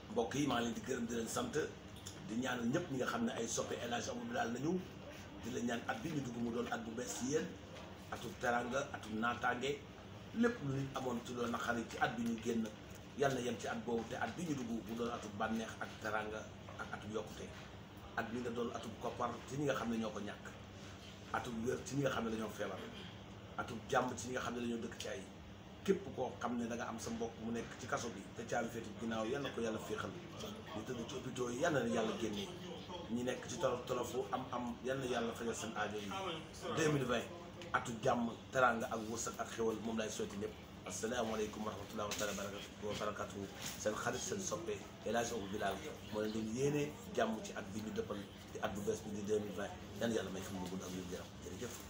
mbokk yi maa ngi leen di gërëm di leen sant di ñaanal ñëpp ñi nga xam ne ay soppe El Hadj Amadou daal nañu di la ñaan at bi ñu dugg mu doon at bu bees ci yéen atum teranga atum naataange lépp lu nit amoon ci loolu naqari ci at bi ñu génn yàlla na yem ci at boobu te at bi ñu dugg mu doon atum bànneex ak teranga ak atum yokkute at bi nga doon atum koppar ci ñi nga xam ne ñoo ko ñàkk atum wér ci ñi nga xam ne dañoo feebar atum jàmm ci ñi nga xam ne dañoo dëkk ci ay képp koo xam ne da nga am sa mbokk mu nekk ci kaso bi te caabi féeti ginnaaw yal na ko yàlla féexal ñu tëdd ci hôpitaux yi yal na yàlla génnee ñi nekk ci tolof tolofu am am yal na yàlla fajal seen aajo yi 2020 atu jàmm teranga ak wërsëg ak xéwal moom lay sotti ñëpp asalaamaaleykum wa rahmatulah wa taala wa barakatuhu seen xarit seen soppe El Hadj Abou Bilal moo leen doon yéene jàmm ci at bi ñu dëppal di at bu bees bi di 2020 yal na yàlla may fi mu gudd ak wér gu yaram jërëjëf